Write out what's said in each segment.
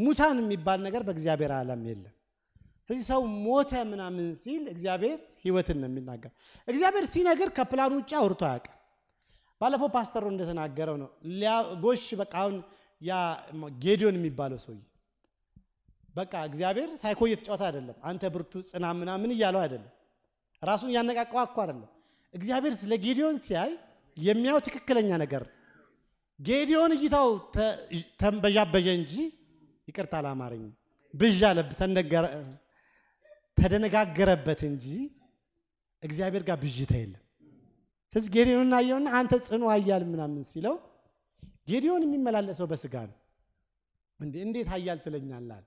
ሙታን የሚባል ነገር በእግዚአብሔር ዓለም የለም። ስለዚህ ሰው ሞተ ምናምን ሲል እግዚአብሔር ህይወትን ነው የሚናገር። እግዚአብሔር ሲነግር ከፕላኑ ውጭ አውርቶ አያውቅም። ባለፈው ፓስተሩ እንደተናገረው ነው ጎሽ በቃ አሁን ያ ጌዲዮን የሚባለው ሰውዬ በቃ እግዚአብሔር ሳይኮ እየተጫወተ አይደለም፣ አንተ ብርቱ ጽና ምናምን እያለው አይደለም፣ ራሱን እያነቃቀው እኮ አይደለም። እግዚአብሔር ስለ ጌዲዮን ሲያይ የሚያው ትክክለኛ ነገር ጌዲዮን እይታው ተንበዣበዣ እንጂ ይቅርታ አላማረኝ ብዣ ለብ ተደነጋገረበት እንጂ እግዚአብሔር ጋር ብዥታ የለም። ስለዚህ ጌዲዮን አየውና አንተ ጽኑ ኃያል ምናምን ሲለው ጌዲዮን የሚመላለሰው በስጋ ነው። እንዴት ኃያል ትለኛለህ?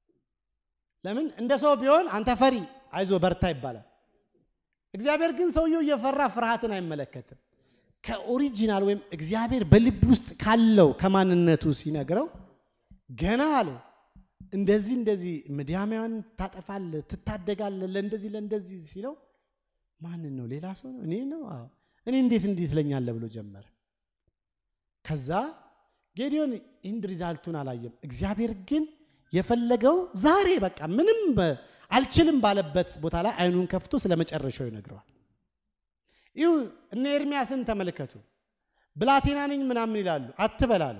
ለምን እንደ ሰው ቢሆን አንተ ፈሪ አይዞ በርታ ይባላል። እግዚአብሔር ግን ሰውየው እየፈራ ፍርሃትን አይመለከትም። ከኦሪጂናል ወይም እግዚአብሔር በልብ ውስጥ ካለው ከማንነቱ ሲነግረው ገና አለው እንደዚህ እንደዚህ ምድያማውያን ታጠፋለህ፣ ትታደጋለህ፣ ለእንደዚህ ለእንደዚህ ሲለው ማንን ነው? ሌላ ሰው ነው? እኔ ነው? አዎ እኔ እንዴት እንዴት ትለኛለህ ብሎ ጀመረ። ከዛ ጌዲዮን ኢንድ ሪዛልቱን አላየም። እግዚአብሔር ግን የፈለገው ዛሬ በቃ ምንም አልችልም ባለበት ቦታ ላይ አይኑን ከፍቶ ስለ መጨረሻው ይነግረዋል። ይሁ እነ ኤርሚያስን ተመልከቱ። ብላቴና ነኝ ምናምን ይላሉ፣ አትበላሉ።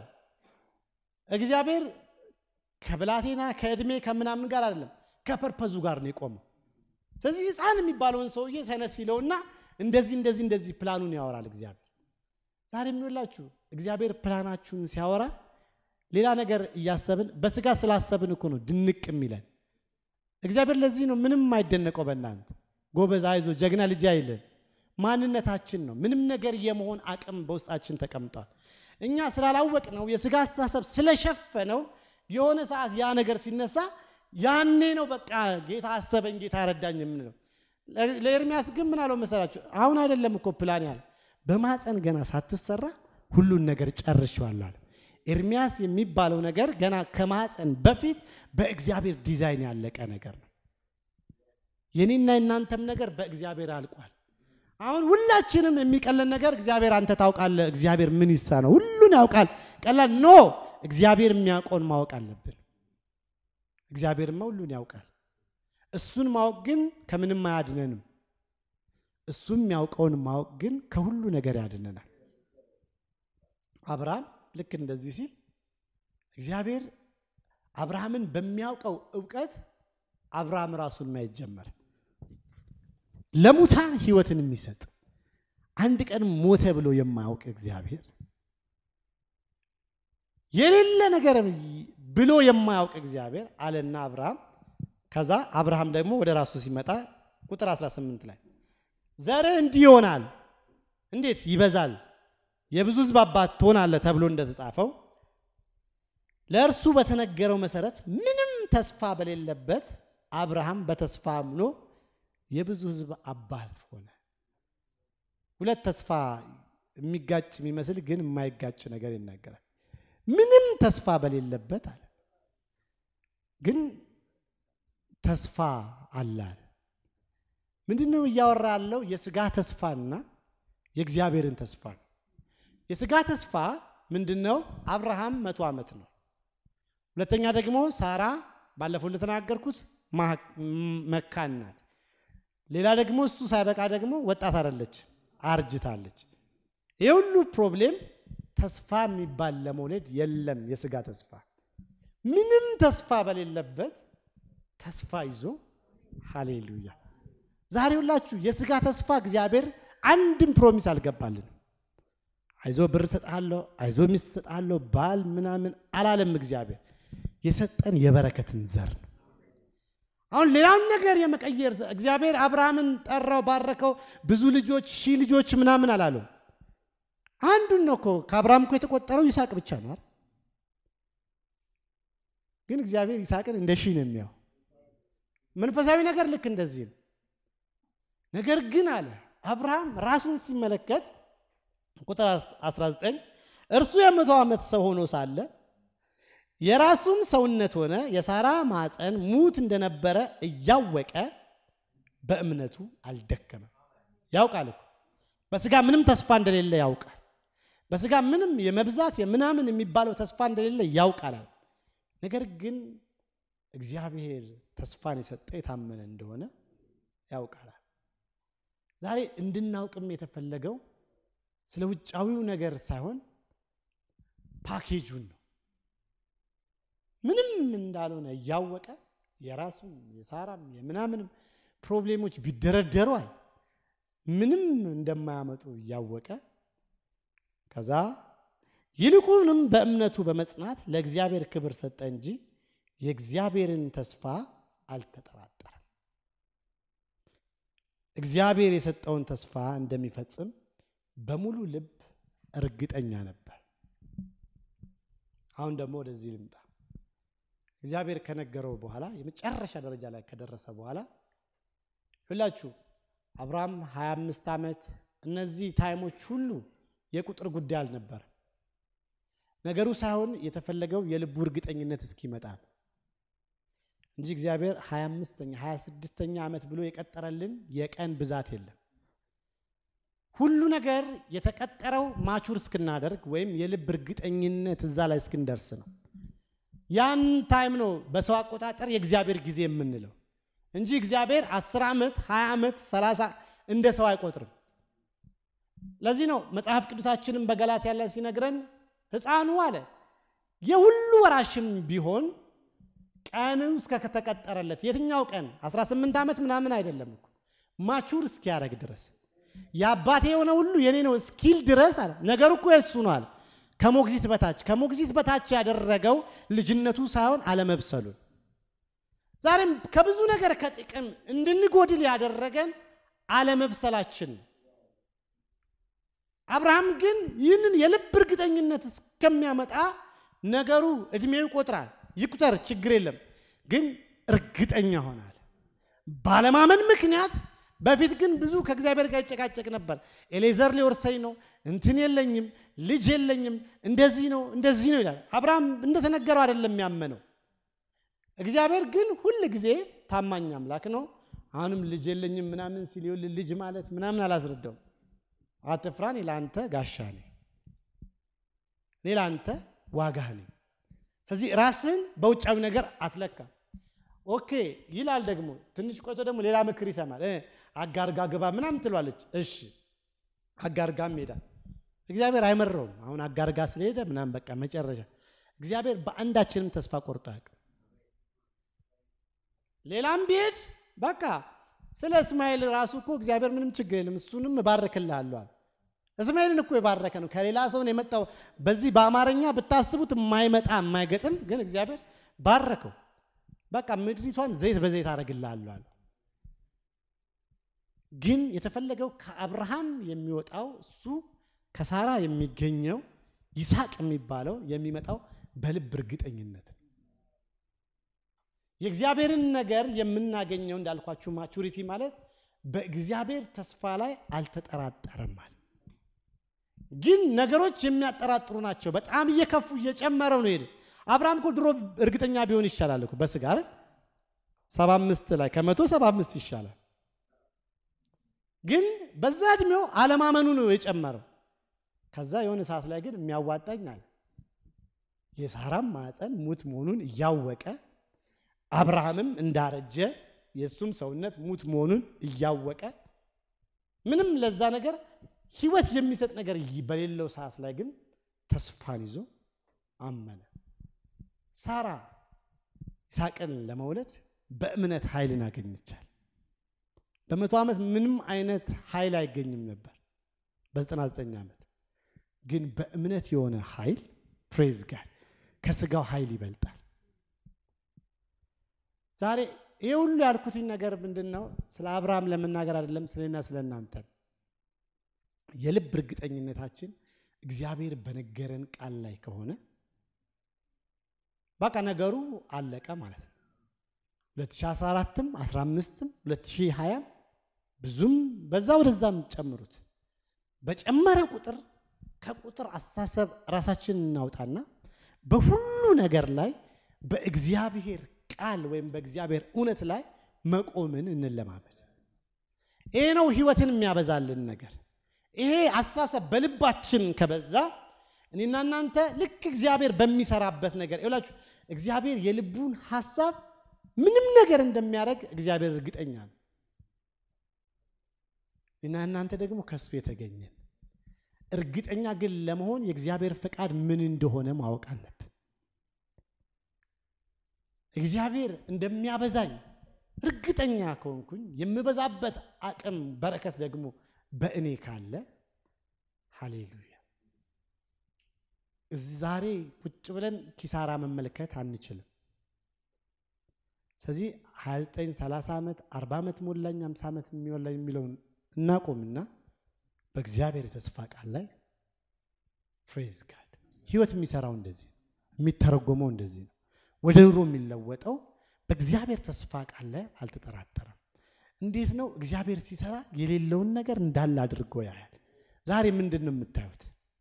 እግዚአብሔር ከብላቴና ከእድሜ ከምናምን ጋር አይደለም ከፐርፐዙ ጋር ነው የቆመው። ስለዚህ ሕፃን የሚባለውን ሰውዬ ተነስ ይለውና እንደዚህ እንደዚህ እንደዚህ ፕላኑን ያወራል እግዚአብሔር። ዛሬ የምንላችሁ እግዚአብሔር ፕላናችሁን ሲያወራ ሌላ ነገር እያሰብን በስጋ ስላሰብን እኮ ነው ድንቅ የሚለን። እግዚአብሔር ለዚህ ነው ምንም የማይደነቀው በእናንተ ጎበዝ፣ አይዞ፣ ጀግና ልጅ አይለን። ማንነታችን ነው። ምንም ነገር የመሆን አቅም በውስጣችን ተቀምጧል። እኛ ስላላወቅ ነው የስጋ አስተሳሰብ ስለሸፈነው የሆነ ሰዓት ያ ነገር ሲነሳ ያኔ ነው በቃ ጌታ አሰበኝ፣ ጌታ ረዳኝ የምንለው። ለኤርሚያስ ግን ምን አለው መሰላችሁ? አሁን አይደለም እኮ ፕላን ያለ በማፀን ገና ሳትሰራ ሁሉን ነገር ጨርሼዋለሁ አለ። ኤርሚያስ የሚባለው ነገር ገና ከማፀን በፊት በእግዚአብሔር ዲዛይን ያለቀ ነገር ነው። የኔና የናንተም ነገር በእግዚአብሔር አልቋል። አሁን ሁላችንም የሚቀለን ነገር እግዚአብሔር አንተ ታውቃለህ፣ እግዚአብሔር ምን ይሳ ነው ሁሉን ያውቃል። ቀላል ኖ እግዚአብሔር የሚያውቀውን ማወቅ አለብን። እግዚአብሔርማ ሁሉን ያውቃል። እሱን ማወቅ ግን ከምንም አያድነንም። እሱ የሚያውቀውን ማወቅ ግን ከሁሉ ነገር ያድነናል። አብርሃም ልክ እንደዚህ ሲል እግዚአብሔር አብርሃምን በሚያውቀው እውቀት አብርሃም ራሱን ማየት ጀመረ። ለሙታን ሕይወትን የሚሰጥ አንድ ቀን ሞተ ብሎ የማያውቅ እግዚአብሔር የሌለ ነገር ብሎ የማያውቅ እግዚአብሔር አለና አብርሃም። ከዛ አብርሃም ደግሞ ወደ ራሱ ሲመጣ ቁጥር 18 ላይ ዘርህ እንዲህ ይሆናል፣ እንዴት ይበዛል፣ የብዙ ሕዝብ አባት ትሆናለህ ተብሎ እንደተጻፈው ለእርሱ በተነገረው መሰረት ምንም ተስፋ በሌለበት አብርሃም በተስፋ አምኖ የብዙ ሕዝብ አባት ሆነ። ሁለት ተስፋ የሚጋጭ የሚመስል ግን የማይጋጭ ነገር ይናገራል። ምንም ተስፋ በሌለበት አለ፣ ግን ተስፋ አለ አለ። ምንድን ነው እያወራ ያለው? የስጋ ተስፋና የእግዚአብሔርን ተስፋ ነው። የስጋ ተስፋ ምንድን ነው? አብርሃም መቶ ዓመት ነው። ሁለተኛ ደግሞ ሳራ ባለፈው እንደተናገርኩት መካን ናት። ሌላ ደግሞ እሱ ሳይበቃ ደግሞ ወጣት አይደለች፣ አርጅታለች። ይህ ሁሉ ፕሮብሌም ተስፋ የሚባል ለመውለድ የለም። የስጋ ተስፋ ምንም ተስፋ በሌለበት ተስፋ ይዞ ሃሌሉያ። ዛሬ ሁላችሁ የስጋ ተስፋ እግዚአብሔር አንድም ፕሮሚስ አልገባልን። አይዞ ብር ሰጣለሁ፣ አይዞ ሚስት ሰጣለሁ፣ ባል ምናምን አላለም። እግዚአብሔር የሰጠን የበረከትን ዘር ነው። አሁን ሌላውን ነገር የመቀየር እግዚአብሔር አብርሃምን ጠራው፣ ባረከው፣ ብዙ ልጆች ሺህ ልጆች ምናምን አላለው። አንዱን ነው እኮ ከአብርሃም እኮ የተቆጠረው ይስሐቅ ብቻ ነው አይደል? ግን እግዚአብሔር ይስሐቅን እንደ ሺህ ነው የሚያው። መንፈሳዊ ነገር ልክ እንደዚህ ነው። ነገር ግን አለ አብርሃም ራሱን ሲመለከት ቁጥር 19 እርሱ የመቶ ዓመት ሰው ሆኖ ሳለ የራሱም ሰውነት ሆነ የሳራ ማፀን ሙት እንደነበረ እያወቀ በእምነቱ አልደከመም። ያውቃል እኮ በስጋ ምንም ተስፋ እንደሌለ ያውቃል። በስጋ ምንም የመብዛት የምናምን የሚባለው ተስፋ እንደሌለ ያውቃል። ነገር ግን እግዚአብሔር ተስፋን የሰጠ የታመነ እንደሆነ ያውቃላል። ዛሬ እንድናውቅም የተፈለገው ስለ ውጫዊው ነገር ሳይሆን ፓኬጁን ነው። ምንም እንዳልሆነ እያወቀ የራሱም የሳራም የምናምንም ፕሮብሌሞች ቢደረደሯል ምንም እንደማያመጡ እያወቀ ከዛ ይልቁንም በእምነቱ በመጽናት ለእግዚአብሔር ክብር ሰጠ እንጂ የእግዚአብሔርን ተስፋ አልተጠራጠረም። እግዚአብሔር የሰጠውን ተስፋ እንደሚፈጽም በሙሉ ልብ እርግጠኛ ነበር። አሁን ደግሞ ወደዚህ ልምጣ። እግዚአብሔር ከነገረው በኋላ የመጨረሻ ደረጃ ላይ ከደረሰ በኋላ ሁላችሁ አብርሃም 25 ዓመት እነዚህ ታይሞች ሁሉ የቁጥር ጉዳይ አልነበር። ነገሩ ሳይሆን የተፈለገው የልቡ እርግጠኝነት እስኪመጣ ነው እንጂ እግዚአብሔር 25ኛ 26ኛ ዓመት ብሎ የቀጠረልን የቀን ብዛት የለም። ሁሉ ነገር የተቀጠረው ማቹር እስክናደርግ ወይም የልብ እርግጠኝነት እዛ ላይ እስክንደርስ ነው። ያን ታይም ነው በሰው አቆጣጠር የእግዚአብሔር ጊዜ የምንለው እንጂ እግዚአብሔር 10 ዓመት 20 ዓመት 30 እንደ ሰው አይቆጥርም። ለዚህ ነው መጽሐፍ ቅዱሳችንን በገላትያ ላይ ሲነግረን ሕፃኑ አለ የሁሉ ወራሽም ቢሆን ቀን እስከ ከተቀጠረለት የትኛው ቀን 18 ዓመት ምናምን አይደለም እኮ ማቹር እስኪያደርግ ድረስ የአባቴ የሆነ ሁሉ የኔ ነው እስኪል ድረስ አለ። ነገሩ እኮ የሱ ነው አለ። ከሞግዚት በታች ከሞግዚት በታች ያደረገው ልጅነቱ ሳይሆን አለመብሰሉን ዛሬም ከብዙ ነገር ከጥቅም እንድንጎድል ያደረገን አለመብሰላችን ነው። አብርሃም ግን ይህንን የልብ እርግጠኝነት እስከሚያመጣ ነገሩ እድሜው ይቆጥራል። ይቁጠር፣ ችግር የለም ግን እርግጠኛ ሆናል። ባለማመን ምክንያት በፊት ግን ብዙ ከእግዚአብሔር ጋር ይጨቃጨቅ ነበር። ኤሌዘር ሊወርሰኝ ነው፣ እንትን የለኝም፣ ልጅ የለኝም፣ እንደዚህ ነው እንደዚህ ነው ይላል። አብርሃም እንደተነገረው አይደለም ያመነው። እግዚአብሔር ግን ሁል ጊዜ ታማኝ አምላክ ነው። አሁንም ልጅ የለኝም ምናምን ሲል ይኸውልህ ልጅ ማለት ምናምን አላስረዳውም። አትፍራ፣ እኔ ለአንተ ጋሻ ነኝ፣ እኔ ለአንተ ዋጋህ ነኝ። ስለዚህ ራስህን በውጫዊ ነገር አትለካ። ኦኬ ይላል። ደግሞ ትንሽ ቆይቶ ደግሞ ሌላ ምክር ይሰማል። አጋርጋ ግባ ምናምን ትሏለች። እሺ አጋርጋም ሄዳል። እግዚአብሔር አይመረውም። አሁን አጋርጋ ስለሄደ ምናምን በቃ መጨረሻ እግዚአብሔር በአንዳችንም ተስፋ ቆርጦ አያውቅም። ሌላም ቢሄድ በቃ ስለ እስማኤል ራሱ እኮ እግዚአብሔር ምንም ችግር የለም እሱንም እባርክልሃለሁ አለ። እስማኤልን እኮ የባረከ ነው ከሌላ ሰውን የመጣው በዚህ በአማርኛ ብታስቡት የማይመጣ የማይገጥም ግን እግዚአብሔር ባረከው። በቃ ምድሪቷን ዘይት በዘይት አደርግልሃለሁ አለ። ግን የተፈለገው ከአብርሃም የሚወጣው እሱ ከሳራ የሚገኘው ይስሐቅ የሚባለው የሚመጣው በልብ እርግጠኝነት ነው። የእግዚአብሔርን ነገር የምናገኘው እንዳልኳችሁ ማቹሪቲ ማለት በእግዚአብሔር ተስፋ ላይ አልተጠራጠረም ማለት ግን ነገሮች የሚያጠራጥሩ ናቸው። በጣም እየከፉ እየጨመረው ነው ሄደ። አብርሃም እኮ ድሮ እርግጠኛ ቢሆን ይሻላል እኮ በስጋ አይደል? ሰባ አምስት ላይ ከመቶ ሰባ አምስት ይሻላል። ግን በዛ እድሜው አለማመኑ ነው የጨመረው። ከዛ የሆነ ሰዓት ላይ ግን የሚያዋጣኝ አለ። የሳራም ማፀን ሙት መሆኑን እያወቀ አብርሃምም እንዳረጀ የእሱም ሰውነት ሙት መሆኑን እያወቀ ምንም ለዛ ነገር ህይወት የሚሰጥ ነገር በሌለው ሰዓት ላይ ግን ተስፋን ይዞ አመነ። ሳራ ይስሐቅን ለመውለድ በእምነት ኃይልን አገኘቻል። በመቶ ዓመት ምንም አይነት ኃይል አይገኝም ነበር። በ99 ዓመት ግን በእምነት የሆነ ኃይል ፕሬዝ ጋር ከስጋው ኃይል ይበልጣል። ዛሬ ይህ ሁሉ ያልኩትኝ ነገር ምንድን ነው? ስለ አብርሃም ለመናገር አይደለም፣ ስለና ስለ እናንተ የልብ እርግጠኝነታችን እግዚአብሔር በነገረን ቃል ላይ ከሆነ በቃ ነገሩ አለቀ ማለት ነው። 2014ም 15ም 2020 ብዙም በዛ ወደዛም ጨምሩት። በጨመረ ቁጥር ከቁጥር አስተሳሰብ ራሳችን እናውጣና በሁሉ ነገር ላይ በእግዚአብሔር ቃል ወይም በእግዚአብሔር እውነት ላይ መቆምን እንለማመድ። ይሄ ነው ህይወትን የሚያበዛልን ነገር። ይሄ አስተሳሰብ በልባችን ከበዛ እኔና እናንተ ልክ እግዚአብሔር በሚሰራበት ነገር ይላችሁ እግዚአብሔር የልቡን ሐሳብ ምንም ነገር እንደሚያደርግ እግዚአብሔር እርግጠኛ ነው። እና እናንተ ደግሞ ከሱ የተገኘን እርግጠኛ ግን ለመሆን የእግዚአብሔር ፈቃድ ምን እንደሆነ ማወቅ አለብን። እግዚአብሔር እንደሚያበዛኝ እርግጠኛ ከሆንኩኝ የምበዛበት አቅም በረከት ደግሞ በእኔ ካለ ሃሌሉያ። እዚህ ዛሬ ቁጭ ብለን ኪሳራ መመልከት አንችልም። ስለዚህ 29 30 ዓመት 40 ዓመት ሞላኝ 50 ዓመት የሚሞላኝ የሚለውን እናቆምና በእግዚአብሔር የተስፋ ቃል ላይ ፍሬዝ ጋድ ህይወት የሚሰራው እንደዚህ ነው። የሚተረጎመው እንደዚህ ነው። ወደ ኑሮ የሚለወጠው በእግዚአብሔር ተስፋ ቃል ላይ አልተጠራጠረም። እንዴት ነው እግዚአብሔር ሲሰራ የሌለውን ነገር እንዳለ አድርጎ ያያል። ዛሬ ምንድን ነው የምታዩት?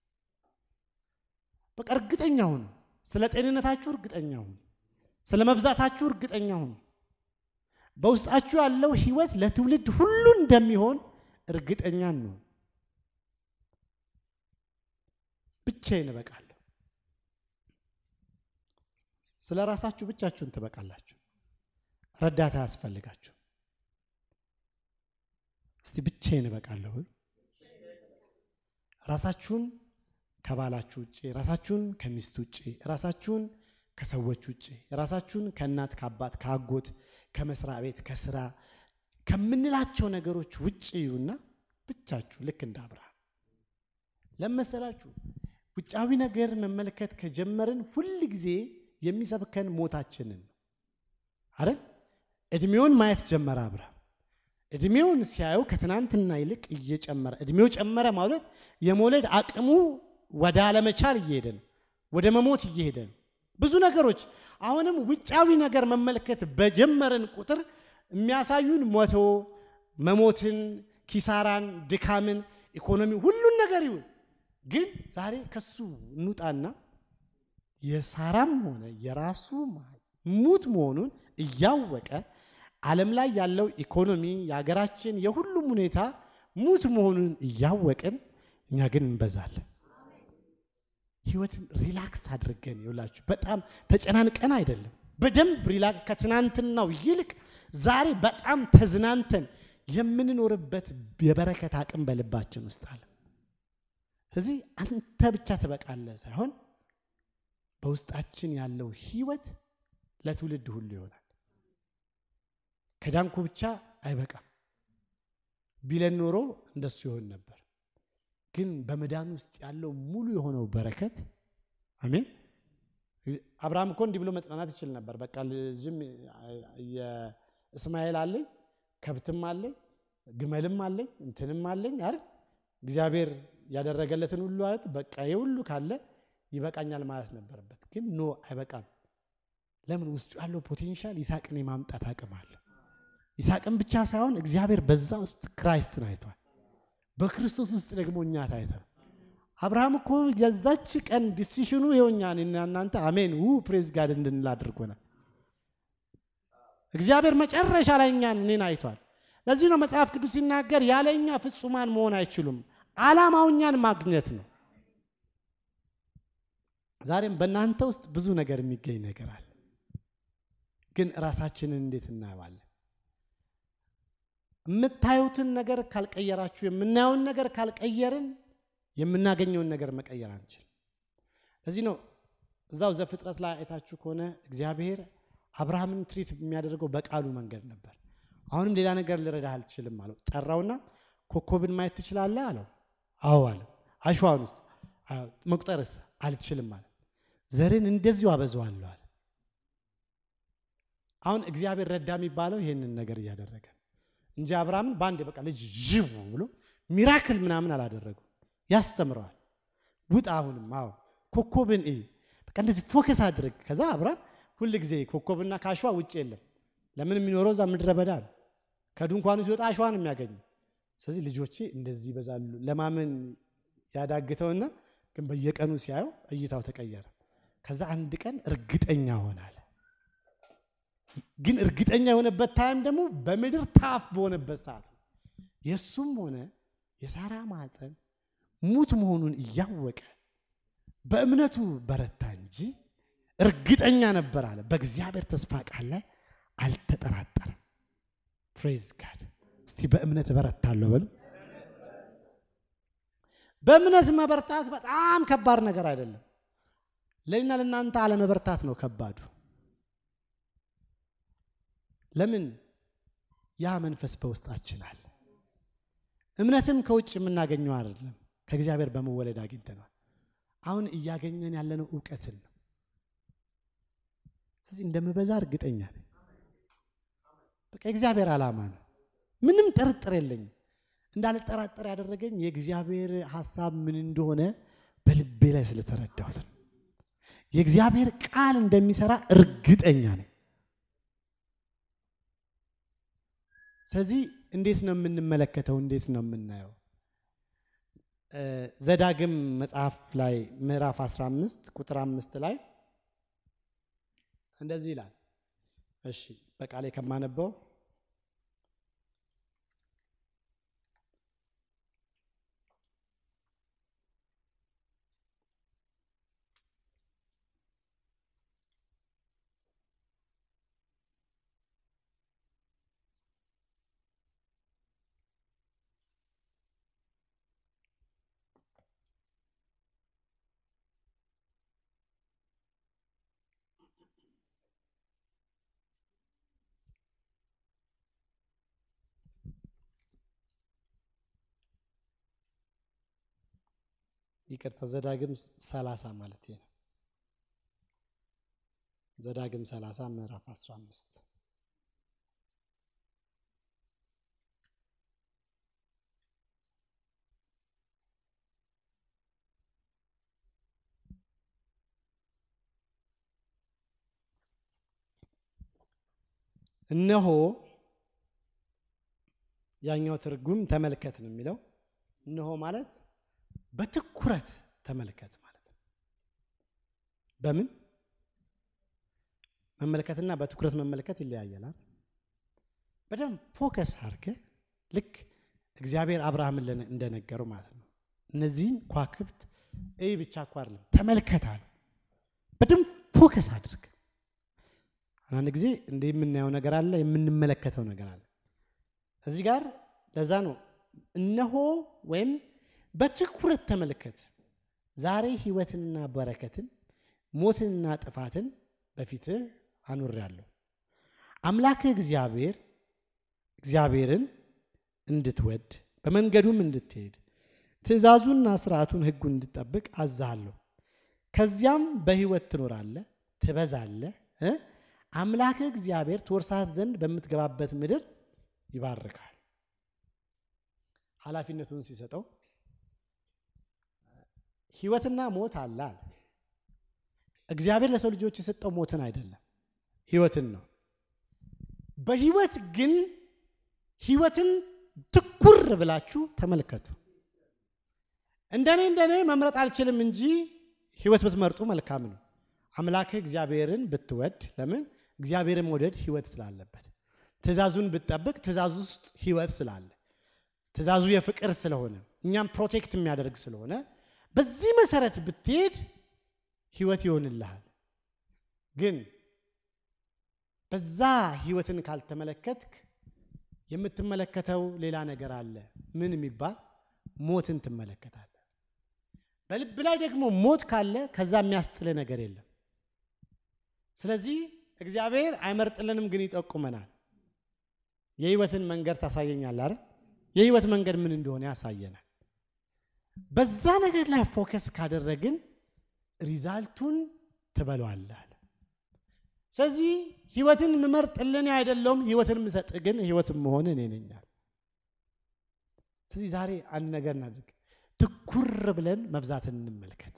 በቃ እርግጠኛ ሁኑ። ስለ ጤንነታችሁ እርግጠኛ ሁኑ። ስለ መብዛታችሁ እርግጠኛ ሁኑ። በውስጣችሁ ያለው ህይወት ለትውልድ ሁሉ እንደሚሆን እርግጠኛ ነው። ብቻዬን እበቃለሁ። ስለ ራሳችሁ ብቻችሁን ትበቃላችሁ። ረዳት አያስፈልጋችሁ። እስቲ ብቻዬን እበቃለሁ። ራሳችሁን ከባላችሁ ውጭ፣ ራሳችሁን ከሚስት ውጭ፣ ራሳችሁን ከሰዎች ውጭ፣ ራሳችሁን ከእናት ከአባት ከአጎት ከመስሪያ ቤት ከስራ ከምንላቸው ነገሮች ውጭ ይዩና ብቻችሁ ልክ እንደ አብርሃም ለመሰላችሁ ውጫዊ ነገር መመልከት ከጀመርን ሁል ጊዜ የሚሰብከን ሞታችንን ነው አይደል? እድሜውን ማየት ጀመረ አብርሃም። እድሜውን ሲያየው ከትናንትና ይልቅ እየጨመረ እድሜው ጨመረ ማለት የመውለድ አቅሙ ወደ አለመቻል እየሄደ ነው፣ ወደ መሞት እየሄደ ነው። ብዙ ነገሮች አሁንም ውጫዊ ነገር መመልከት በጀመርን ቁጥር የሚያሳዩን ሞቶ መሞትን፣ ኪሳራን፣ ድካምን፣ ኢኮኖሚ ሁሉን ነገር ይሁን። ግን ዛሬ ከሱ እንውጣና የሳራም ሆነ የራሱ ሙት መሆኑን እያወቀ ዓለም ላይ ያለው ኢኮኖሚ የሀገራችን የሁሉም ሁኔታ ሙት መሆኑን እያወቅን እኛ ግን እንበዛለን። ህይወትን ሪላክስ አድርገን ይውላችሁ፣ በጣም ተጨናንቀን አይደለም። በደንብ ሪላክስ ከትናንትናው ይልቅ ዛሬ በጣም ተዝናንተን የምንኖርበት የበረከት አቅም በልባችን ውስጥ አለ። ስለዚህ አንተ ብቻ ትበቃለህ ሳይሆን በውስጣችን ያለው ህይወት ለትውልድ ሁሉ ይሆናል። ከዳንኩ ብቻ አይበቃም ቢለን ኖሮ እንደሱ ይሆን ነበር። ግን በመዳን ውስጥ ያለው ሙሉ የሆነው በረከት አሜን። አብርሃም እኮ እንዲህ ብሎ መጽናናት ይችል ነበር። በቃ ልጅም የእስማኤል አለኝ፣ ከብትም አለኝ፣ ግመልም አለኝ፣ እንትንም አለኝ አይደል? እግዚአብሔር ያደረገለትን ሁሉ አይት በቃ የሁሉ ካለ ይበቃኛል ማለት ነበረበት። ግን ኖ አይበቃም። ለምን? ውስጡ ያለው ፖቴንሻል ይስሐቅን የማምጣት አቅም አለ። ይስሐቅን ብቻ ሳይሆን እግዚአብሔር በዛ ውስጥ ክራይስትን አይቷል። በክርስቶስ ውስጥ ደግሞ እኛ ታይተን አብርሃም እኮ የዛች ቀን ዲሲሽኑ ይኸውኛ እኔና እናንተ አሜን ው ፕሬዝ ጋድ እንድንል አድርጎናል። እግዚአብሔር መጨረሻ ላይ እኛን እኔን አይቷል። ለዚህ ነው መጽሐፍ ቅዱስ ሲናገር ያለ እኛ ፍጹማን መሆን አይችሉም፣ ዓላማው እኛን ማግኘት ነው። ዛሬም በእናንተ ውስጥ ብዙ ነገር የሚገኝ ነገር አለ። ግን ራሳችንን እንዴት እናየዋለን? የምታዩትን ነገር ካልቀየራችሁ፣ የምናየውን ነገር ካልቀየርን የምናገኘውን ነገር መቀየር አንችልም። ለዚህ ነው እዛው ዘፍጥረት ላይ አይታችሁ ከሆነ እግዚአብሔር አብርሃምን ትሪት የሚያደርገው በቃሉ መንገድ ነበር። አሁንም ሌላ ነገር ልረዳህ አልችልም አለው። ጠራውና ኮከብን ማየት ትችላለህ አለው። አዎ አለ። አሸዋንስ መቁጠርስ አልችልም አለ። ዘርን እንደዚሁ አበዛዋለሁ አለ። አሁን እግዚአብሔር ረዳ የሚባለው ይሄንን ነገር እያደረገ እንጂ አብርሃምን በአንድ በቃ ልጅ ዥው ብሎ ሚራክል ምናምን አላደረገው። ያስተምረዋል። ውጣ አሁንም አዎ ኮከብን እይ፣ በቃ እንደዚህ ፎከስ አድርግ። ከዛ አብርሃም ሁል ጊዜ ኮከብና ከአሸዋ ውጭ የለም። ለምን የሚኖረው እዛ ምድረ በዳ ነው። ከድንኳኑ ሲወጣ አሸዋ ነው የሚያገኘው። ስለዚህ ልጆቼ እንደዚህ ይበዛሉ ለማመን ያዳግተውና ግን በየቀኑ ሲያየው እይታው ተቀየረ። ከዛ አንድ ቀን እርግጠኛ ሆናል። ግን እርግጠኛ የሆነበት ታይም ደግሞ በምድር ታፍ በሆነበት ሰዓት ነው። የእሱም ሆነ የሳራ ማፀን ሙት መሆኑን እያወቀ በእምነቱ በረታ እንጂ እርግጠኛ ነበር አለ። በእግዚአብሔር ተስፋ ቃል ላይ አልተጠራጠረም። ፕሬዝ ጋድ። እስቲ በእምነት እበረታለሁ በሉ። በእምነት መበርታት በጣም ከባድ ነገር አይደለም። ለእኔና ለእናንተ አለመበርታት ነው ከባዱ። ለምን? ያ መንፈስ በውስጣችን አለ። እምነትም ከውጭ የምናገኘው አይደለም፣ ከእግዚአብሔር በመወለድ አግኝተነዋል። አሁን እያገኘን ያለነው እውቀትን ነው። ስለዚህ እንደምበዛ እርግጠኛ ነኝ። በቃ የእግዚአብሔር ዓላማ ነው። ምንም ጥርጥር የለኝም። እንዳልጠራጠር ያደረገኝ የእግዚአብሔር ሐሳብ ምን እንደሆነ በልቤ ላይ ስለተረዳሁት ነው። የእግዚአብሔር ቃል እንደሚሰራ እርግጠኛ ነኝ። ስለዚህ እንዴት ነው የምንመለከተው? እንዴት ነው የምናየው? ዘዳግም መጽሐፍ ላይ ምዕራፍ 15 ቁጥር አምስት ላይ እንደዚህ ይላል። እሺ በቃሌ ከማነበው ይቅርታ ዘዳግም ሰላሳ ማለት ነው። ዘዳግም ሰላሳ ምዕራፍ አስራ አምስት እነሆ ያኛው ትርጉም ተመልከት ነው የሚለው። እነሆ ማለት በትኩረት ተመልከት ማለት ነው። በምን መመልከትና በትኩረት መመልከት ይለያያላል። በደንብ ፎከስ አድርገህ ልክ እግዚአብሔር አብርሃምን እንደነገረው ማለት ነው። እነዚህን ኳክብት እይ ብቻ እኮ አይደለም ተመልከት አለ። በደንብ ፎከስ አድርግ። አንዳንድ ጊዜ እንደ የምናየው ነገር አለ፣ የምንመለከተው ነገር አለ። እዚህ ጋር ለዛ ነው እነሆ ወይም በትኩረት ተመልከት፣ ዛሬ ሕይወትንና በረከትን ሞትንና ጥፋትን በፊትህ አኑሬአለሁ። አምላክህ እግዚአብሔር እግዚአብሔርን እንድትወድ በመንገዱም እንድትሄድ ትእዛዙንና ስርዓቱን ሕጉን እንድትጠብቅ አዛሃለሁ። ከዚያም በሕይወት ትኖራለህ፣ ትበዛለህ። አምላክህ እግዚአብሔር ትወርሳት ዘንድ በምትገባበት ምድር ይባርካል። ኃላፊነቱን ሲሰጠው ህይወትና ሞት አለ አለ። እግዚአብሔር ለሰው ልጆች የሰጠው ሞትን አይደለም ህይወትን ነው። በህይወት ግን ህይወትን ትኩር ብላችሁ ተመልከቱ። እንደኔ እንደኔ መምረጥ አልችልም እንጂ ህይወት ብትመርጡ መልካም ነው። አምላክህ እግዚአብሔርን ብትወድ ለምን እግዚአብሔርን መውደድ ህይወት ስላለበት፣ ትእዛዙን ብትጠብቅ ትእዛዙ ውስጥ ህይወት ስላለ፣ ትእዛዙ የፍቅር ስለሆነ እኛም ፕሮቴክት የሚያደርግ ስለሆነ በዚህ መሰረት ብትሄድ ህይወት ይሆንልሃል። ግን በዛ ህይወትን ካልተመለከትክ የምትመለከተው ሌላ ነገር አለ። ምን የሚባል ሞትን ትመለከታለህ። በልብ ላይ ደግሞ ሞት ካለ ከዛ የሚያስጥል ነገር የለም። ስለዚህ እግዚአብሔር አይመርጥልንም፣ ግን ይጠቁመናል። የህይወትን መንገድ ታሳየኛለህ አይደል? የህይወት መንገድ ምን እንደሆነ ያሳየናል። በዛ ነገር ላይ ፎከስ ካደረግን ሪዛልቱን ትበለዋለህ። ስለዚህ ህይወትን ምመርጥልን አይደለውም፣ ህይወትን ምሰጥ ግን ህይወትን መሆን እኔ ነኛል። ስለዚህ ዛሬ አንድ ነገር እናድርግ። ትኩር ብለን መብዛትን እንመልከት።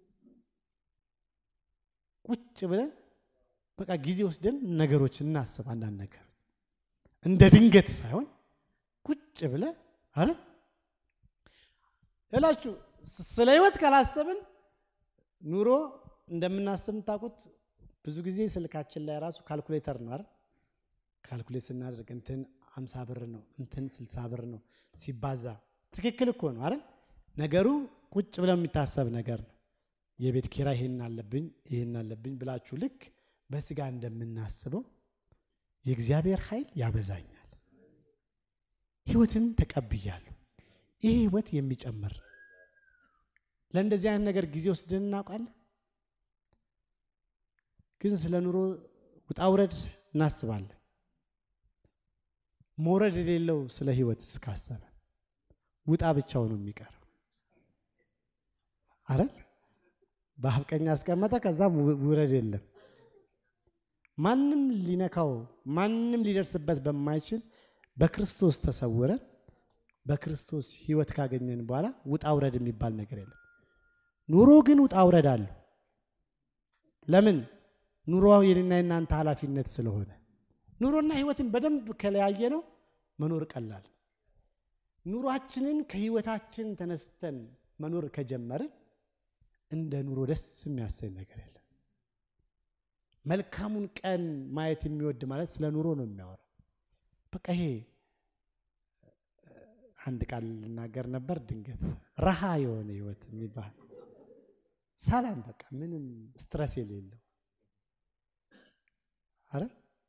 ቁጭ ብለን በቃ ጊዜ ወስደን ነገሮች እናስብ። አንዳንድ ነገር እንደ ድንገት ሳይሆን ቁጭ ብለ አረ እላችሁ ስለ ህይወት ካላሰብን ኑሮ እንደምናስብ ታውቁት። ብዙ ጊዜ ስልካችን ላይ ራሱ ካልኩሌተር ነው አይደል? ካልኩሌት ስናደርግ እንትን አምሳ ብር ነው እንትን ስልሳ ብር ነው ሲባዛ ትክክል እኮ ነው አይደል? ነገሩ ቁጭ ብለው የሚታሰብ ነገር ነው። የቤት ኪራይ ይሄን አለብኝ ይሄን አለብኝ ብላችሁ ልክ በስጋ እንደምናስበው የእግዚአብሔር ኃይል ያበዛኛል። ህይወትን ተቀብያለሁ። ይህ ህይወት የሚጨምር ለእንደዚህ አይነት ነገር ጊዜ ወስደን እናውቃለን። ግን ስለ ኑሮ ውጣ ውረድ እናስባለን። መውረድ የሌለው ስለ ህይወት እስካሰበ ውጣ ብቻው ነው የሚቀረው አይደል? በአፍቀኛ አስቀመጠ፣ ከዛም ውረድ የለም። ማንም ሊነካው ማንም ሊደርስበት በማይችል በክርስቶስ ተሰውረን በክርስቶስ ህይወት ካገኘን በኋላ ውጣ ውረድ የሚባል ነገር የለም። ኑሮ ግን ውጣ ውረድ አለው። ለምን? ኑሮ የኔና የናንተ ኃላፊነት ስለሆነ ኑሮና ህይወትን በደንብ ከለያየ ነው መኖር ቀላል። ኑሯችንን ከህይወታችን ተነስተን መኖር ከጀመርን እንደ ኑሮ ደስ የሚያሰኝ ነገር የለም። መልካሙን ቀን ማየት የሚወድ ማለት ስለ ኑሮ ነው የሚያወራው። በቃ ይሄ አንድ ቃል ልናገር ነበር ድንገት ረሃ የሆነ ህይወት የሚባል ሰላም፣ በቃ ምንም ስትረስ የሌለው አረ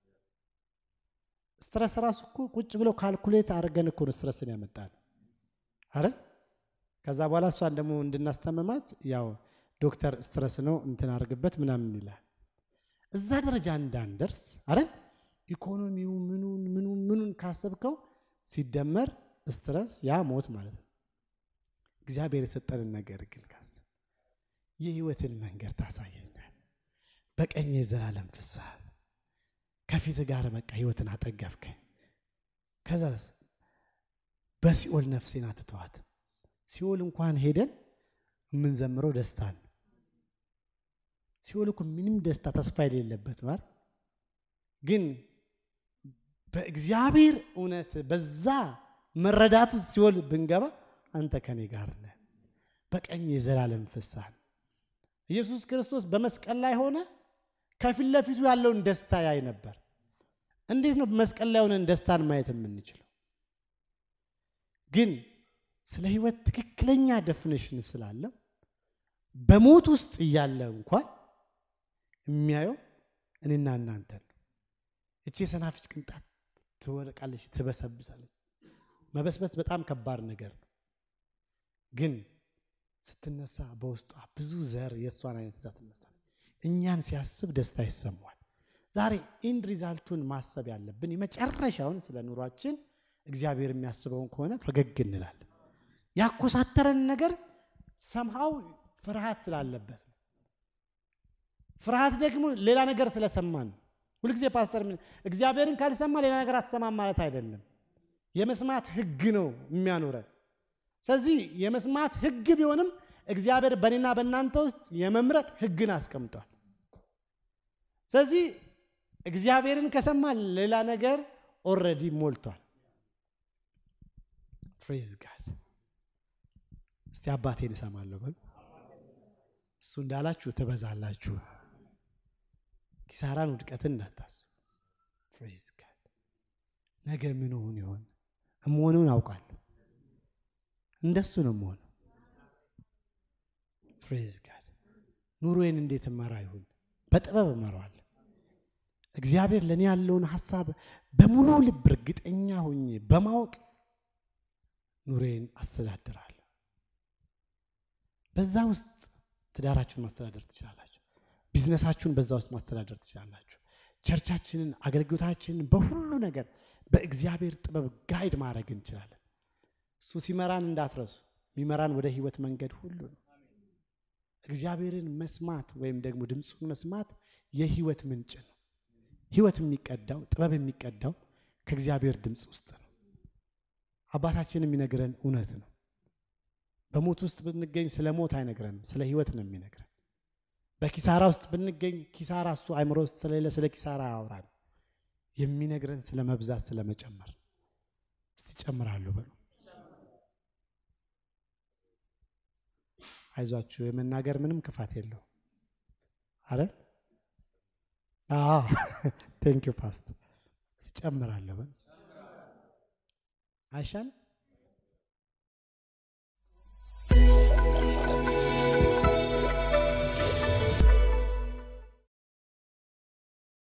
ስትረስ ራሱ እኮ ቁጭ ብለው ካልኩሌት አድርገን እኮ ነው ስትረስን ያመጣል። አረ ከዛ በኋላ እሷን ደግሞ እንድናስተመማት ያው ዶክተር ስትረስ ነው እንትን አድርግበት ምናምን ይላል። እዛ ደረጃ እንዳንደርስ አረ ኢኮኖሚው ምኑን ምኑን ምኑን ካሰብከው ሲደመር ስትረስ ያ ሞት ማለት ነው። እግዚአብሔር የሰጠንን ነገር ግን ካስብ የህይወትን መንገድ ታሳየኛል። በቀኝ የዘላለም ፍስሐ ከፊት ጋር በቃ ህይወትን አጠገብከኝ። ከዛስ በሲኦል ነፍሴን አትተዋት። ሲኦል እንኳን ሄደን የምንዘምረው ደስታ ነው። ሲኦል እኮ ምንም ደስታ ተስፋ የሌለበት ማለት ግን በእግዚአብሔር እውነት በዛ መረዳቱ ሲኦል ብንገባ አንተ ከኔ ጋር ነህ፣ በቀኝ የዘላለም ፍስሐ ኢየሱስ ክርስቶስ በመስቀል ላይ ሆነ ከፊት ለፊቱ ያለውን ደስታ ያይ ነበር። እንዴት ነው መስቀል ላይ ሆነን ደስታን ማየት የምንችለው? ግን ስለ ህይወት ትክክለኛ ደፍኔሽን ስላለው በሞት ውስጥ እያለ እንኳን የሚያየው እኔና እናንተ ነው። እቺ የሰናፍጭ ቅንጣት ትወድቃለች፣ ትበሰብሳለች። መበስበስ በጣም ከባድ ነገር ነው። ግን ስትነሳ በውስጧ ብዙ ዘር የእሷን አይነት ይዛ ትነሳለች። እኛን ሲያስብ ደስታ ይሰማዋል። ዛሬ ኢንድ ሪዛልቱን ማሰብ ያለብን የመጨረሻውን ስለ ኑሯችን እግዚአብሔር የሚያስበውን ከሆነ ፈገግ እንላለን። ያኮሳተረን ነገር ሰምሃው ፍርሃት ስላለበት ነው። ፍርሃት ደግሞ ሌላ ነገር ስለሰማን ነው። ሁልጊዜ ፓስተር እግዚአብሔርን ካልሰማ ሌላ ነገር አትሰማም ማለት አይደለም። የመስማት ህግ ነው የሚያኖረን። ስለዚህ የመስማት ህግ ቢሆንም እግዚአብሔር በእኔና በእናንተ ውስጥ የመምረጥ ህግን አስቀምጧል። ስለዚህ እግዚአብሔርን ከሰማ ሌላ ነገር ኦልሬዲ ሞልቷል። ፍሬዝ ጋድ። እስቲ አባቴን እሰማለሁ በሉ። እሱ እንዳላችሁ ትበዛላችሁ። ኪሳራን፣ ውድቀትን እንዳታስቡ። ፍሬዝ ጋድ። ነገ ምን ሆን ይሆን? እመሆኑን አውቃለሁ። እንደሱ ነው የምሆነው። ፍሬዝ ጋድ። ኑሮዬን እንዴት እመራ ይሁን? በጥበብ እመራዋለሁ። እግዚአብሔር ለእኔ ያለውን ሀሳብ በሙሉ ልብ እርግጠኛ ሆኜ በማወቅ ኑሮዬን አስተዳድራለሁ። በዛ ውስጥ ትዳራችሁን ማስተዳደር ትችላላችሁ። ቢዝነሳችሁን በዛ ውስጥ ማስተዳደር ትችላላችሁ። ቸርቻችንን፣ አገልግሎታችንን በሁሉ ነገር በእግዚአብሔር ጥበብ ጋይድ ማድረግ እንችላለን። እሱ ሲመራን እንዳትረሱ፣ የሚመራን ወደ ህይወት መንገድ ሁሉ ነው። እግዚአብሔርን መስማት ወይም ደግሞ ድምፁን መስማት የህይወት ምንጭ ነው። ህይወት የሚቀዳው ጥበብ የሚቀዳው ከእግዚአብሔር ድምፅ ውስጥ ነው። አባታችን የሚነግረን እውነት ነው። በሞት ውስጥ ብንገኝ ስለ ሞት አይነግረንም፣ ስለ ህይወት ነው የሚነግረን። በኪሳራ ውስጥ ብንገኝ ኪሳራ እሱ አይምሮ ውስጥ ስለሌለ ስለ ኪሳራ አያወራን። የሚነግረን ስለ መብዛት ስለ መጨመር። እስቲ ጨምራለሁ በሉ። አይዟችሁ የመናገር ምንም ክፋት የለው። አረ ቴንክ ዩ ፓስተር። ጨምራለሁ በሉ። አይሻልም?